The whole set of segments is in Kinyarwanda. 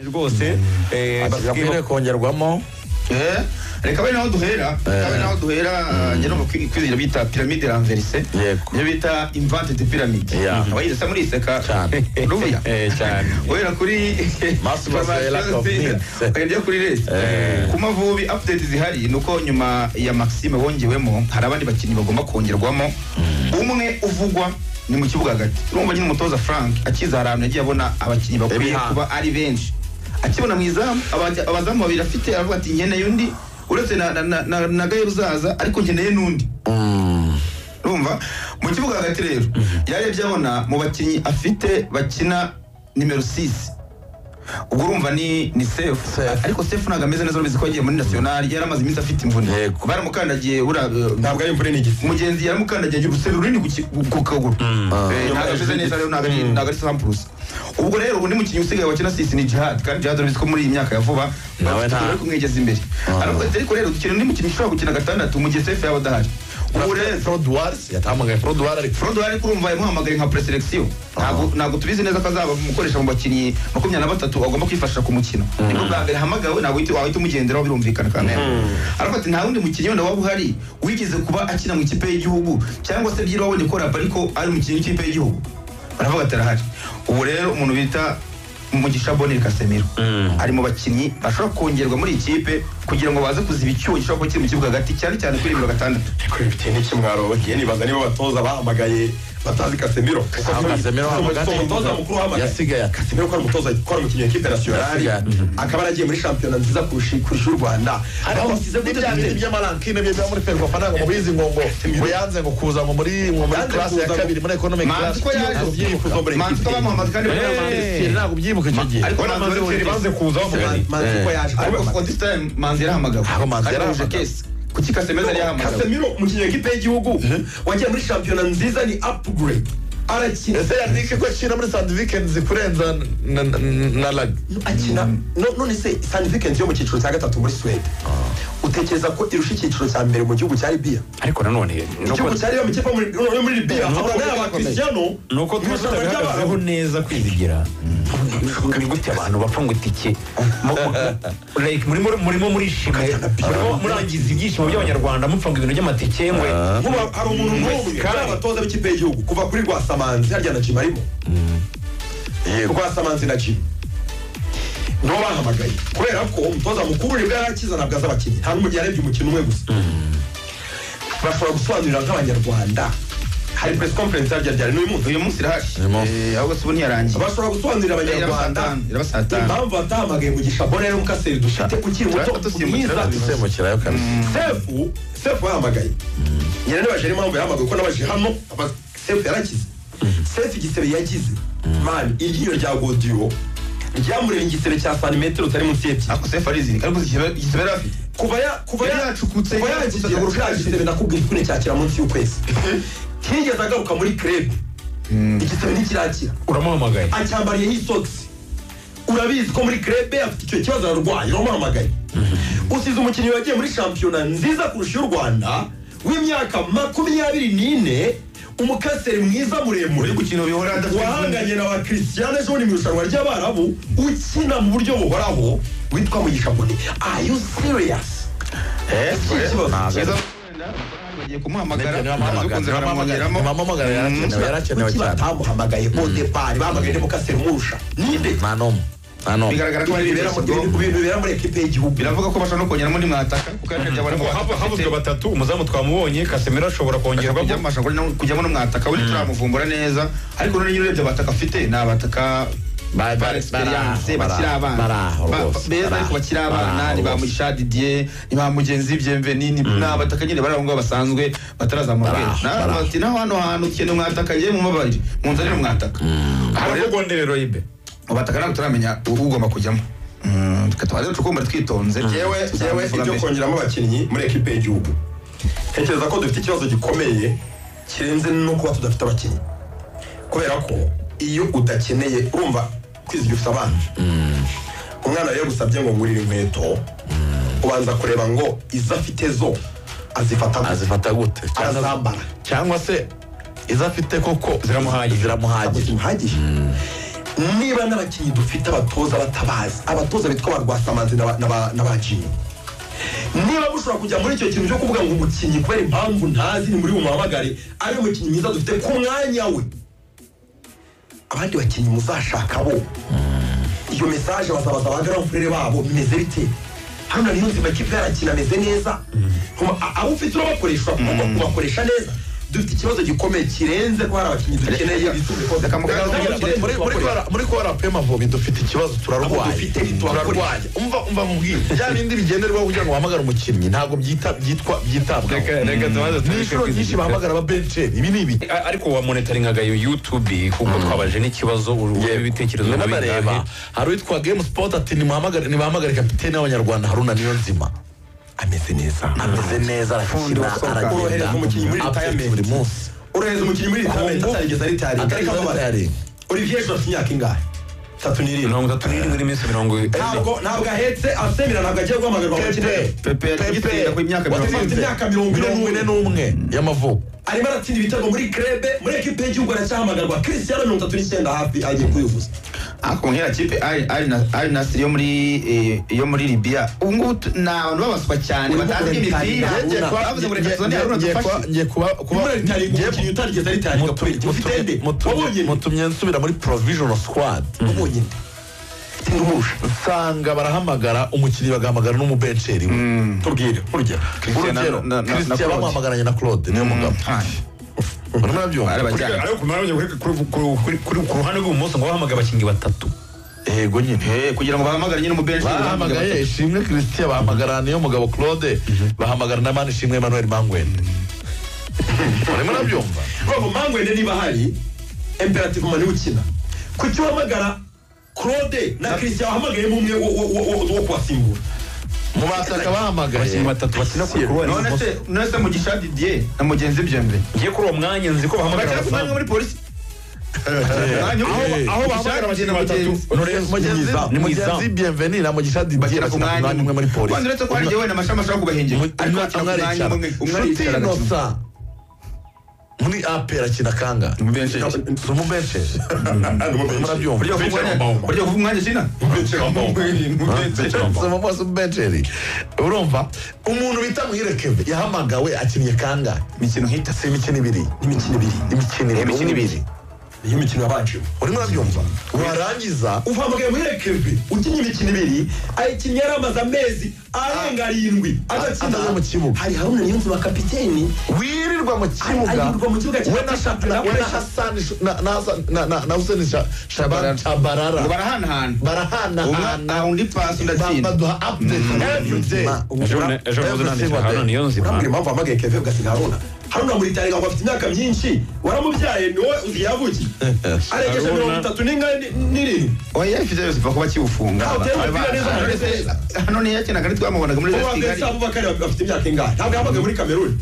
rwose eh, atakwiye bakubwira- kongerwamo Eh, reka be naho duhera reka be naho duhera njye no mu kwi- kwizera bita piramide ranverise Yego. nibyo bita invante de piramide Yeah. abayize muriseka Cyane. ruya Eh, cyane. uhera kuri Mass Masera Complex. ukagenda kuri resi Eh. ku mavubi update zihari ni uko nyuma ya maxime wongewemo hari abandi bakinnyi bagomba kongerwamo umwe uvugwa ni mu kibuga hagati urumva nyine umutoza frank akiza ahantu yagiye abona abakinnyi bakwiye Ibihano. kuba ari benshi akibona mu izamu abaza- abazamu babiri afite aravuga ati nkeneye undi uretse na, na, na, na, na gayo uzaza ariko nkeneye n'undi urumva mu kibuga hagati rero yarebye abona mu bakinnyi afite bakina nimero 6 ubwo urumva ni ni sefu Sefu. ariko sefu ntabwo ameze neza urumva ko yagiye muri nasiyonari yari amaze iminsi afite imvune Yego. baramukandagiye buriya ntabwo ari imvune n'igisi umugenzi yaramukandagiye agira urusebe runini ku ki- ku kaguru Eh, ntabwo ameze neza rero ntabwo ari- ntabwo ari sampurusi ubwo rero undi mukinnyi usigaye wakina sisi ni jihad kandi jihad urabizi ko muri iyi myaka ya vuba Nawe bafite nta- bari kumwegeza imbere aravuga ati, ariko rero dukeneye undi mukinnyi ushobora gukina gatandatu mu gihe sefu yaba adahari ubu rero frodwars yatahamagaye frodwar ari Frodo yari kurumva yamuhamagaye nka preselection ntabwo ntabwo tubizi neza ko azaba umukoresha mu bakinnyi makumyabiri na batatu agomba kwifashisha ku mukino nibwo bwa mbere ahamagawe ntabwo uhita- wahita umugenderaho birumvikana kamera aravuga ati nta wundi mukinnyi wenda waba uhari wigeze kuba akina mu ikipe y'igihugu cyangwa se byira wabonye ko rapa ariko ari umukinnyi w'ikipe y'igihugu baravuga ati arahari ubu rero umuntu bita Mugisha Bonel Casemiro ari mu bakinnyi bashobora kongerwa muri iyi kipe kugira ngo baze kuziba icyuho gishobora kuba kiri mu kibuga hagati cyane cyane kuri nimero gatandatu kuri bitewe n'ikimwaro bagiye nibaza niba abatoza bahamagaye batazi kasemiro aho kasemiro Si umutoza hamagaye mukuru wahamagaye yasigaye aka- kasemiro ko ari umutoza ko ari umukinnyi w'ikipe nasiyonari Yasigaye. akaba yaragiye muri shampiyona nziza kurusha kurusha y'u rwanda ariko Aho- musize gute n'ibya mbere. ibintu by'amarankine bye biba muri ferwafa ntabwo murizi ngo ngo ngo yanze ngo kuza ngo muri ngo muri Yanze class ya kuza ngo- kabiri muri economic Manzi class ko yaje ntabwo byibuka. kuza muri- manzi ko bamuhamagaye kandi Eh, bamuhamagaye. Manchester ntabwo byibuka icyo gihe ariko Ubona manzi manzi bari bari banze kuza bavuga Eh. ati, manzi ko yaje ariko for this time manzi yarahamagawe Aho Manzi Kandi yarahamagawe. yahuje case. kuki kasemeza yari yahamagawe kasemiro umukinnyi w'ikipe y'igihugu wagiye muri shampiyona nziza ni upgrade arakina ese yandike ko akina muri sandi weekends kurenza na- na- na lag akina no- none se sandifikens yo mu cyiciro cya gatatu muri suwede utekereza ko irusha icyiciro cya mbere mu gihugu cya libiya ariko nanone igihugu cya libiya mu kipe yo muri- yo muri libiya Nuko ahura tuba n'aba kristiano nuko tuba tutabihagezeho neza kwizigira ni gute abantu bapfa ngo itike Mu- mu- like murimo murimo murishimye murimo murangiza ibyishimo by'abanyarwanda mupfa ngo ibintu by'amatike ngwe Nkuba hari umuntu n'umwe Kandi- ari abatoza b'ikipe y'igihugu kuva kuri rwasamanzi harya na jim arimo rwasamanzi na jim nibo bahamagaye kubera ko umutoza mukuru nibwo yari akiza ntabwo azi abakinnyi nta n'umujyi yarebye umukino umwe gusa bashobora gusobanurira nk'abanyarwanda hari press conference harya ryari n'uyu munsi uyu munsi irahari munsi. Eh, ahubwo si ubu ntiyarangiye bashobora gusobanurira Iraba saa abanyarwanda tanu, iraba saa tanu. impamvu batahamagaye mugisha bonero mukaseri dufite ukiri muto Turabatusimbukira. mwiza isemukirayo kabiri sefu sefu yahamagaye nyina nibajije impamvu yahamagaye kuko nabajije hano aba- sefu yarakize sefu igisebe yagize mani iryinyo rya godiyo ryamureba igisebe cya santimetero utari munsi y'ebyiri ako sefu arizirika ariko igisebe igisebe yari afite kuva ya- kuva Yari ya- yacukutse, kuva yari yagize yacukutse. kurusha igisebe nakubwira ko nticyakira munsi y'ukwezi ntiyigeze agaruka muri krebe igisebe ntikirakira uramuhamagaye acyambariyeho isogisi urabizi ko muri krebe afite icyo kibazo ararwaye uramuhamagaye usize umukinnyi wagiye muri shampiyona nziza kurusha iy'u rwanda w'imyaka makumyabiri n'ine umukaseri mwiza muremure uri gukina bihora adafite wahanganye na ba christian ejo bundi mu irushanwa ry'abarabu ukina mu buryo buhoraho witwa mugisha mbone are you serious iki kibazo Keza bagiye kumuhamagara Nibyo, amazu nibamuhamagara. ukunze baramuhamagaramo Nibamuhamagara, yarakenewe yarakenewe kuki cyane batamuhamagaye odepari bahamagaye demokaseri umurusha ninde nta n'umwe nta n'umwe bigaragara ko hari ibintu bibera mu- ibintu ibintu bibera muri ekipe y'igihugu biravuga ko bashobora no kongeramo nimwataka kuko ari byabona ngo Hava- havuzwe batatu umuzamu twamubonye kasemiro ashobora kongerwa kujyamo bashobora no- kujyamo n'umwataka we turamuvumbura neza ariko none nyine urebye abataka afite ni abataka Ba- ba ba- experience baraho, bakiri abana baraho Ba- rwose, beza ariko baraho, bakiri abana baraho ni ba rwose. Mugisha Didier ni ba mugenzi Bienvenini ni abataka nyine bari aho ngaho basanzwe batarazamura Baraho, ubwenge. Na- baraho. bati naho hano hantu ukeneye umwataka yewe mubabarire munzanire umwataka Ubwo rero, haragondere royibe mu bataka ntabwo turamenya u- ugomba kujyamo Mm, reka tubanze tukumva twitonze yewe yewe tuzabivuga ibyo mbere. kongeramo abakinnyi muri ekipe y'igihugu ntekereza ko dufite ikibazo gikomeye kirenze no kuba tudafite abakinnyi kubera ko iyo udakeneye urumva kwizigira ufite abana umwana rero gusabye ngo ngurire inkweto ubanza kureba ngo izo afite zo azifata gute, azifata gute arazambara cyangwa se izo afite koko Ziramuhagije. ziramuhagije zihagije niba n'abakinnyi dufite abatoza batabazi abatoza bitwa ba rwasamanzi na ba- na ba- na ba jini niba mushobora kujya muri icyo kintu cyo kuvuga ngo umukinnyi kubera impamvu ntazi ni muri bumuhamagare ari umukinnyi mwiza dufite ku mwanya we abandi bakinnyi muzashaka bo iyo mesaje bazabaza ba garamfurere babo bimeze bite hano na niyonzima kipe yarakina ameze neza Ntuma- a- abo ufite urabakoresha ugomba kubakoresha neza dufite ikibazo gikomeye kirenze ko hari abakinnyi dukeneye bisumbikoze Reka muganga muri- muri- muri kora- muri kora pemavubi dufite ikibazo Ahubwo turarwaye dufite ntitwakoreye. turarwaye umva umva mubwire bya bindi bigenderwaho kugira ngo uhamagare umukinnyi ntabwo byita- byitwa byitabwaho Reka- reka tubanze ni tureke inshuro nyinshi kwizigira. bahamagara aba benceri ibi ni ibi A- ariko wa monitoringaga iyo youtube kuko twabaje n'ikibazo urebe ibitekerezo Njye muri n'abareba bingahe. hari uwitwa game sport ati nimuhamagare nibahamagare kapitene w'abanyarwanda haruna niyo nzima ameze neza ameze neza arakina Fundi wasohoka. Korohereza umukinnyi muri aragenda retirement. update buri munsi orohereza umukinnyi muri retirement Kongo, atarigeze aritaringa atarigeze ariko amabara aritaringa. olivier jean afite imyaka ingahe tatu n'irindwi mirongo itatu n'irindwi n'iminsi mirongo ine ntabwo ntabwo ahetse asemera ntabwo agiye guhamagarwa ngo akine Pepe yagiye ku imyaka Pepe, mirongo afite ine. imyaka mirongo ine mirongo n'umwe ine n'umwe y'amavuko arimo aratsinda ibitego muri krebe muri ekipe y'igihugu aracyahamagarwa christiano mirongo itatu n'icyenda hafi agiye kubivuza ariko nkera kipe ari ari na ari nasiri yo muri eh, yo muri Libya ubu ngubu tu- ni abantu babaswa cyane Urimo batazi imipira kureba bavuze ngo reka tuzane Haruna dufashe ngiye kuba kuba aritaringa umukinnyi utarigeze aritaringa kubera iki ufite ende wabonye ende mutumye nsubira muri provisional squad wabonye ende ufite umurusha nsanga barahamagara umukinnyi bagahamagara n'umubenceri we tubwire urugero Christian na- urugero na- na- na christian Claude. bamuhamagaranye na claude niyo mugabo urimo Ari urabyumva abajyanye. ariko kumenya kuri- kuri- kuri- kuri- kuri- ku ruhande rw'ibumoso ngo bahamagaye abakinnyi batatu yego nyine Eh, kugira ngo bahamagare nyine umubenshi bahamagaye ishimwe christian bahamagara niyo mugabo claude bahamagara na mani ishimwe emmanuel mangwende urimo urabyumva robo mangwende niba hari imperative mani ukina kuki uhamagara claude na christian wahamagaye umwe wo- wo- wo- wo- wo kubasimbura mu basaka bahamagaye abakinnyi batatu bakina ku ruhande none rw'ibumoso se none se mugisha Didier na mugenzi byombi ngiye kuri uwo mwanya nzi ko bahamagara bakira kuzanwa abazamu muri polisi Eh, aho bahamagara abakinnyi batatu mugenzi ni mu mugenzi izamu bienveni na mugisha didier bakira ku bakina ku mwanya umwe muri polisi Wanda uretse ko hari jyewe na mashami ashobora kubahengera ariko bakira ku mwanya umwe umwe nshuti aricara agakina. inosa muri apera akina kanga Umubenshi. umubenshi murabyumva Burya kuvuga umwanya- burya kuvuga umwanya kina umubenshi umubensheri urumva umuntu bita muhirekeve yahamagawe akinnye kanga imikino nk'itatu si imikino ibiri imikino ibiri imikino Imikino ibiri. niyo mikino yabanjemo urimo urabyumva warangiza uhamagaye muri ekebe ukinnye imikino ibiri ayikinnye yari amaze amezi arenga arindwi adakina Ataza mu kibuga. hari haruna niyo nzima kapiteni wirirwa mu kibuga Ay- ayirwa mu kibuga cya we na Shabalala. we na Hassan Sh- na- na Hassan- na- na- na Hussein Sha- Shabalala. ngo Shabalala. barahanahana barahanahana Umwe- undi pasi Ba- udatsinda baduha update every day ejo nahoze nanditse ahantu niyo nzima urambwira impamvu wahamagaye keve ugasiga haruna haruna muritarenga ngo afite imyaka myinshi waramubyaye ni wowe uzi yavukiye arengeje Haruna. mirongo itatu n'ingahe ni- n'irindwi oya ifite yose pfa kuba kiwufunga Ntawe utera umupira neza, ntawe utera. hano niyo yakinaga ntitwamubonaga muri ubu kigali vanessa abubakari afite imyaka ingahe ntabwo yahamagaye muri kameruni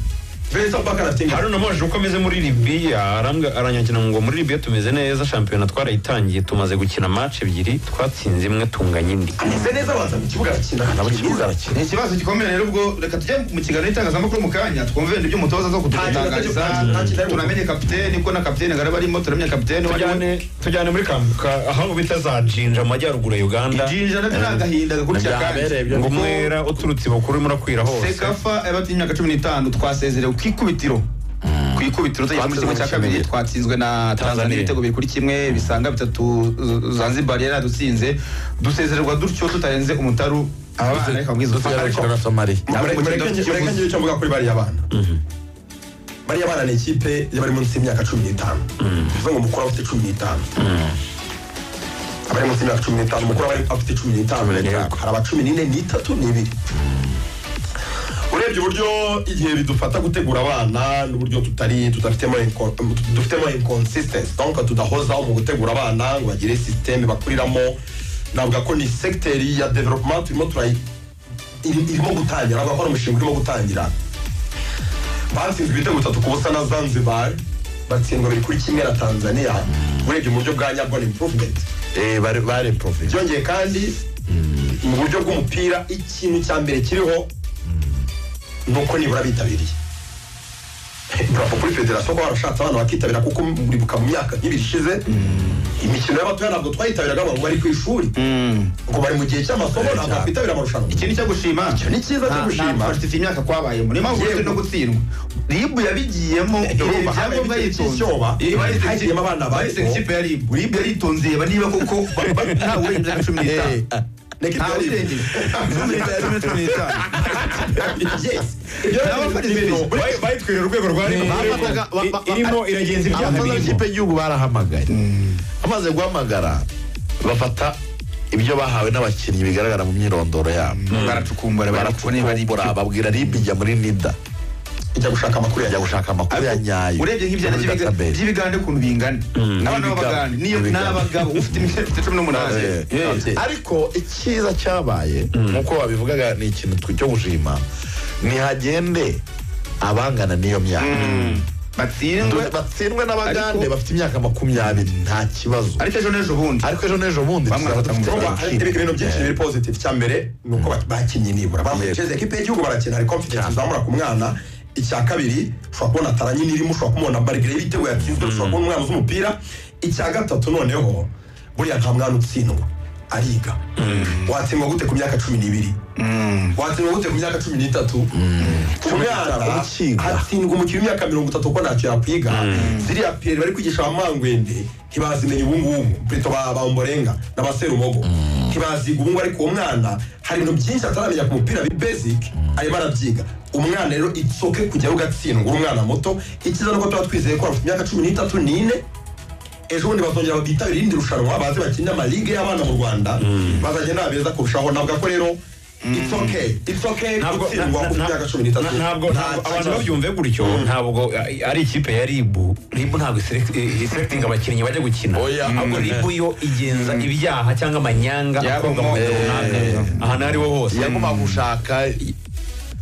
vanessa abubakari afite ingahe haruna amaje uko ameze muri libiya arambwa- aranyagira ngo muri libiya tumeze neza shampiyona twarayitangiye tumaze gukina match ebyiri twatsinze imwe tunganya indi ameze neza abanza mu kibuga arakina abakinnyi ni barakina ikibazo gikomeye rero ubwo reka tujye mu kiganiro itangazamakuru mu kanya twumve ibyo umutoza zo kudutangariza Nta kintu- nta kintu- tunamenye kapiteni kuko na kapiteni garaba arimo turamenya kapiteni wari we tujyane tujyane muri kambuka aho bita za jinja mu majyaruguru ya uganda jinja nabyo ni agahinda gakurikira Byabereye kandi byo. ngo umwera uturutse ibukuru urimo urakwira hose sekafa yabatinye imyaka cumi n'itanu twasezerewe ku ikubitiro ku ikubitiro tugeze muri kimwe cya kabiri twatsinzwe Tanzania. na tanzania ibitego biri kuri kimwe bisaga bitatu Z- zanzibar yari yadutsinze dusezererwa dutyo tutarenze umutaru abana reka mbwize dusigarukira na somaliya Ntabwo ikibuga mureke mureke kivuze. ngire icyo mvuga kuri bariya bana bariya bana ni ikipe y'abari munsi y'imyaka cumi n'itanu bivuze ngo umukuru aba afite cumi n'itanu abari munsi y'imyaka cumi n'itanu umukuru aba ari- afite cumi n'itanu hari aba cumi n'ine n'itatu n'ibiri urebye uburyo igihe bidufata gutegura abana n'uburyo tutari tudafitemo inco- dufitemo inconsistency donc tudahozaho mu gutegura abana ngo bagire systeme bakuriramo navuga ko ni secteri ya development turimo turayi iri- irimo gutangira navuga ko ari umushinga urimo gutangira batsinzwe ibitego bitatu ku busa na zanzibar batsindwa biri kuri kimwe na tanzania urebye mu buryo bwa nyabwo improvement bari profesi byongeye kandi mu buryo bw'umupira ikintu cya mbere kiriho ni uko nibura bitabiriye burapo kuri federasiyo kuba warashatse abana bakitabira kuko muribuka mu myaka nk'ibiri ishize imikino y'abatoya ntabwo twayitabiraga abantu bari ku ishuri ngo bari mu gihe cy'amasomo ntabwo bakwitabira amarushanwa ikintu cyo gushima ni cyiza cyo gushima bafite imyaka kwabayemo niyo mpamvu Yego. uretse no gutsindwa ribu yabigiyemo urumva ibyangombwa habaye ibiti yitonze by'icyoba, Bahise- hagiyemo abana bato. bahise ikipe ya ribu ribu yaritonze reba niba koko ba- ba- ntawe urenze nka cumi n'itanu Neka ntawe ibyo urenze cumi n'itanu cumi n'itanu Yes. Ibyo Nabo ni bafarize ibintu. ibintu. Bayi- bayitwerera urwego rwa rib Bafataga- ba- ba- irimo iragenza ibyaha abakozi birimo b'ikipe y'igihugu barahamagaye bamaze guhamagara bafata ibyo bahawe n'abakinnyi bigaragara mu myirondoro yabo baracukumbura barakumbura babwira ribu ijya muri nida Ijya gushaka amakuru ijya yanjye. gushaka amakuru ya nyayo urebye nk'ibyana muri database. by'ibigande ukuntu bingana n'abana N'ibigabo. b'abagande niyo N'ibigabo. n'abagabo ufite imyaka ifite cumi n'umunani Eh, Eh, ababyeyi. ariko icyiza cyabaye nk'uko babivugaga ni ikintu twe cyo gushima ntihagende abangana n'iyo myaka batsindwe Dore batsindwe n'abagande Ariko- bafite imyaka makumyabiri nta kibazo ariko ejo n'ejo bundi ariko ejo n'ejo bundi Bamwe tuzaba batamuzi. dufite Urumva, hari abakiri. ibintu byinshi Eh, biri positive icya mbere ni uko ba- bakinnye nibura bambaye Yego. jezi ekipe y'igihugu barakina hari confidence izamura ku mwana icya kabiri ushobora kubona taranye n'irimo ushobora kumubona barigire y'ibitego yatsinzwe ushobora kubona umwana uzi umupira icya gatatu noneho buriya nta mwana utsindwa ariga watsindwa gute ku myaka cumi n'ibiri watsindwa gute ku myaka cumi n'itatu ku mwana Ukiga. hatsindwa umukino w'imyaka mirongo itatu uko ntacyo yakwiga ziriya piyeri bari kwigisha abamangwende ntibazimenya ubungubu preto ba bamborenga n'abaserumogo ntibaziga ubungu ariko uwo mwana hari ibintu byinshi ataramenya ku mupira bi basic arimo arabyiga umwana rero itsoke kujyaho ugatsindwa uri umwana muto icyiza nuko tuba twizeye ko bafite imyaka cumi n'itatu n'ine ejo bundi bazongera bitabira irindi rushanwa baze bakine amaligue y'abana mu rwanda bazagenda babeza kurushaho navuga ko rero it's okay it's okay Ntabwo- gutsindwa na- na- ku na- myaka cumi n'itatu na- ntabwo Nta ntabwo abantu kibazo. babyumve gutyo ntabwo a- ari ikipe ya ribu ribu ntabwo iselect- i- iselectinga abakinnyi bajya gukina Oya. ahubwo ribu yo igenza ibyaha cyangwa amanyanga akorwa mu Yabamo, gihe eh, runaka ahantu ari ho hose yagomba gushaka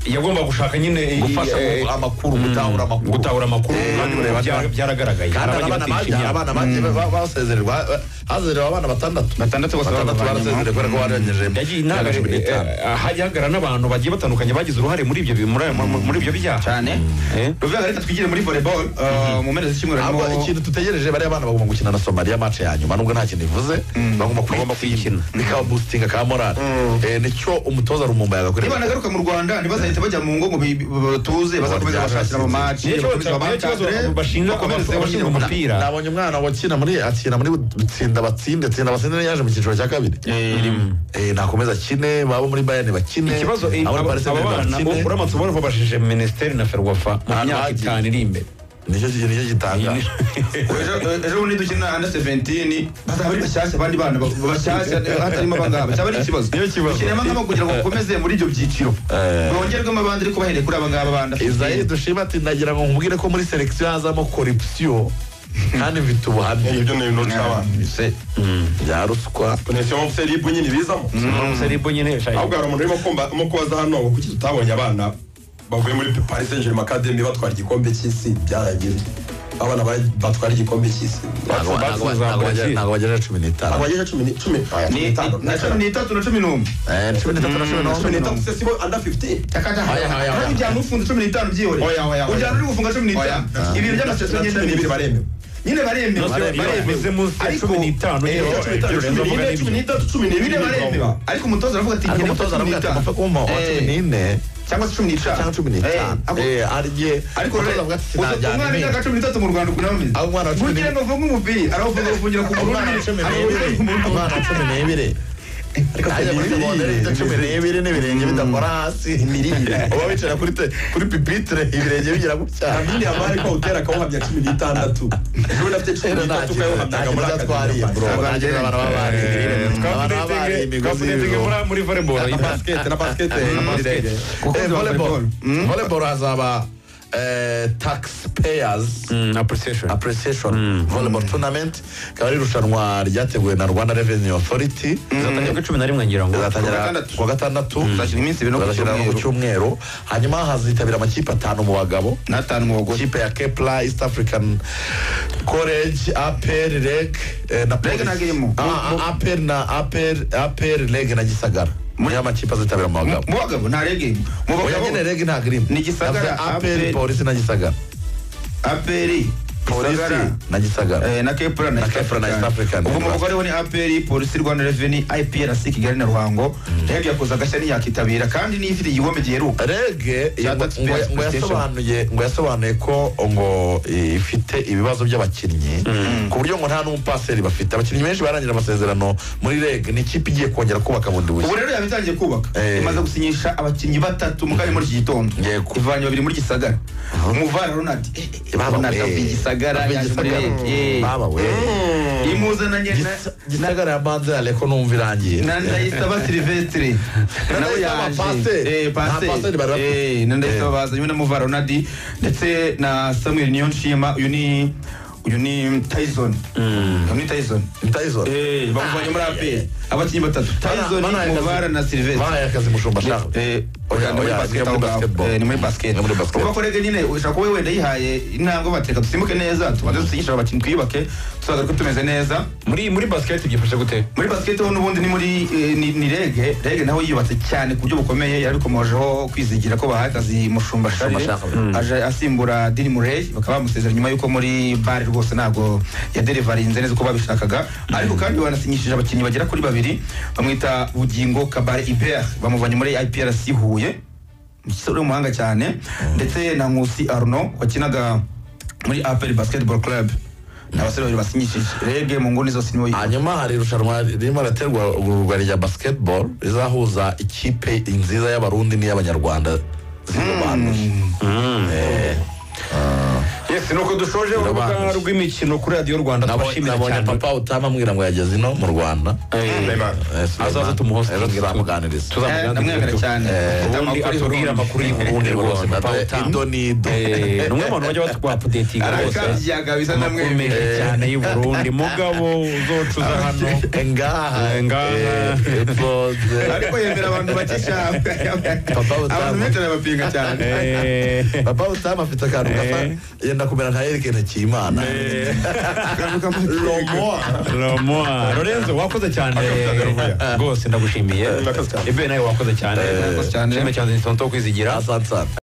yagomba gushaka nyine i- gufasha eh, mu- amakuru gutahura amakuru gutahura amakuru Eh, kandi ureba- bya- byaragaragaye kandi Hari hari abagiye abana batsindisha babyara imyaka. abana bagiye ba- basezererwa ha- hazerewe abana batandatu Batandatu bose babavanyemo. barasezerewe kubera ko barengeje yagiye imyaka cumi n'itanu hajya hagaragara n'abantu bagiye batandukanye bagize uruhare muri ibyo bi- muri ayo- muri ibyo byaha cyane Eh? ruvuga reka twigire muri volleyball eh, mu mpera z'icyumweru harimo ahubwo ikintu tutegereje bariya bana bagomba gukina na somaliya match ya nyuma nubwo nta kintu ivuze bagomba kuyikina bikababustinga ka morali Eh, nicyo umutoza rumumba yagakorera niba nagaruka mu rwanda ntibazahita bajya mu ngo ngo bi- bi- batuze bazakomeza bashakira mu maci Nicyo kibazo bashinja abashinzwe umupira nabonye umwana wakina muri akina muri tsinda batsinde tsinda batsinde niyo yaje mu cyiciro cya kabiri Eh, nakomeza akine babo muri bayani bakine ikibazo abo muri Paris aba Saint-Germain bana bakine. uramutse ubona ko bashije minisiteri na ferwafa mu Ahantu myaka hagiye. itanu iri imbere nicyo nicyo gitanga ejo bundi dukina anda seventini bazaba ari bashyashya abandi bana ba- bashyashya hatarimo abangaba cyaba ari ikibazo Niyo kibazo. dukinamo nk'abo kugira ngo bakomeze muri ibyo byiciro Eh. bongerwemo abandi ariko bahereye kuri abangaba bandi Isaie dushima ati nagira ngo nkubwire ko muri selection hazamo corruption kandi mfite ubuhamya ibyo ni ibintu cy'abana bya ruswa tunese mu seribu nyine ibizamo seribo nyine ahubwo hari umuntu urimo kumva urimo kubaza hano ngo kuki tutabonye abana bavuye muri Paris Saint Germain Academy batwara igikombe cy'isi byarangiye abana ba- batwara igikombe cy'isi Ntabwo- ntabwo- ntabwo bagera- ntabwo bagera cumi n'itanu abagejeje cumi ni- cumi aya, cumi n'itanu na cumi n'itatu na cumi n'umwe Eh, cumi n'itatu na cumi cumi n'umwe n'itanu se sibo under 15 Aya, aya, aya. kandi byanga ufunze cumi n'itanu byihoreye Oya, oya, oya. ujyana uri gufunga cumi n'itanu Oya. ibintu by'amasezerano Na ngenda cumi n'ibiri mibi. baremewe nyine baremewe Baremewe. Bivuze munsi ya Ariko- cumi n'itanu, Eh, nyine cumi n'itanu, Lorenzo cumi avuga n'ine, n'ibyo. cumi n'itanu, cumi n'ibiri baremewe ariko umutoza aravuga ati ariko ngenda umutoza cumi aravuga ati n'itanu mupfa kuma wa Eh, cumi n'ine cyangwa se cumi n'itanu cyangwa cumi Eh, n'itanu ako- Eh, ariye ariko umutoza rero avuga ati uza- sinajyana umwana impinga w'imyaka cumi n'itatu mu rwanda ukuntu ameze Aho umwana wa cumi burya ngo avuge umupira aravuga uvugira ku umwana wa cumi n'ibiri umwana wa cumi n'ibiri Ajya muri segonderi ifite cumi n'ibiri n'ibirenge bidakora hasi uba wicara kuri te- kuri pipitire ibirenge bigira gutya Kamini abari ko utera akawuhamya cumi n'itandatu ejo nafite cumi Rero nta n'itatu kintu- nta ukawuhamyaga kintu muri twariye, bro. akademi Nta kintu abantu baba bariye. Abantu baba bariye imigozi y'ibiro. muri volleyball na basikete na basikete na basikete Eh, Basketball. volleyball. Volleyball hazaba eh, taxpayers appreciation appreciation volleyball tournament ikaba ari irushanwa ryateguwe na rwanda revenue authority zatangira kuri cumi na rimwe ngira ngo Kuwa rizatangira gatandatu. kuwa gatandatu Hazashyira iminsi ibiri no ku Hazashyira no ku cyumweru hanyuma hazitabira amakipe atanu mu bagabo n'atanu mu bagore ikipe ya kepla east african college apr reg eh, na Reg ntabwo irimo. Ah, ah, apr na apr apr reg na gisagara muri amakipe azitabira mu bagabo mu bagabo nta rege mu oya bagabo nyine reg ntabwo irimo Ni Gisagara, Navuze apr APR. polisi na gisagara apr polisi gisagara na gisagara eh, na kepura na Na East Kepler na East African. African. ubwo mu bikorwa ni apr polisi rwanda reveni iprc kigali na ruhango yabwiye koza agashya ntiyakitabira kandi niyo ifite igihome giheruka rege Shout ngo- out to ngo- PS ngo PlayStation. yasobanuye ngo yasobanuye ko ngo eh, ifite ibibazo by'abakinnyi ku buryo ngo nta n'umupaseri bafite abakinnyi benshi barangira amasezerano muri rege ni ikipe igiye kongera kubaka bundi ubu bushya rero yaba itangiye kubaka Eh. imaze gusinyisha abakinnyi batatu mu kanya muri iki gitondo Yego. ivanye babiri muri gisagara umuvara ronald Baba ronald we. avuye i gisagara Avuye i yaje muri Gisagara. rege Baba we. imuzananye na Gisa- gisagara ya manze areko numva irangiye na ndayisaba silvestre Na nawe Ndayisaba yaje Pasteur. Eh, Pasteur. Nta Pasteur bari bafite. Eh, na ndayisaba bazanywe na muva ronadi ndetse na samuel niyonshima uyu ni uyu ni tyson uyu ni tyson Tyson. Eh, bamuvanye muri apr abakinnyi batatu tyson Bana- bana- muvara na silvestre bahaye akazi mushumba Ni- shahu eh, Oya, oya, ni muri oya, basket ni muri aho ngaho. basketball. Eh, ni muri basket. Ni muri basket. kuko rege nyine ushobora kuba wenda yihaye intambwe batereka dusimbuke neza tubanze dusinyishe abakinnyi twiyubake tuzagaruke tumeze neza muri muri basiketi byifashe gute muri basket ho n'ubundi ni muri eh, ni ni rege rege naho yubatse cyane ku buryo bukomeye yarabikomojeho kwizigira ko bahaye akazi mushumba sharire Mushumba Charles. aje asimbura Dini Murray bakaba bamusezera nyuma yuko muri bare rwose ntabwo yaderivarinze neza uko babishakaga ariko kandi banasinyishije abakinnyi bagera kuri babiri bamwita Bugingo Kabare Iber bamuvanye muri IPRC Huye umusore w'umuhanga cyane ndetse na Nkusi Arno wakinaga muri APR Basketball Club ni abasore babiri basinyishije rege mu nguni zose niwe hanyuma hari irushanwa ririmo raterwa urwa rya basketball rizahuza ikipe nziza y'abarundi n'iy'abanyarwanda zirobanuje yesi nuko dushoje Birabanza. urubuga rw'imikino kuri radiyo rwanda Nabonye twashimira nabonye cyane papa utama ambwira ngo yageze ino mu rwanda Eh, azaza Suleiman. tumuhostinge. Ejo tuzamuganiriza Tuzamuganiriza. Eh, ndamwemera cyane Afite ubundi amakuru atubwira y'uburundi. amakuru y'uburundi rwose papa ido utamu ni ido Eh, ni umwe mu bantu bajya batwa apudetinga rwose arakabyaga bisa akomeye ndamwemera cyane y'u Burundi mugabo uzocuza hano ngaha Ngaha. eh, epoze. ariko yemera abantu bake cyane Papa abantu Butamu. benshi arabapinga cyane Eh, papa utama afite akantu gasa Eh. yenda kumera nka erike ntakimana eh, romoa Romoa. Lorenzo wakoze cyane rwose ndagushimiye Murakoze cyane. ibe nawe wakoze cyane Murakoze cyane. Shime cyane ni sonto kwizigira asante sana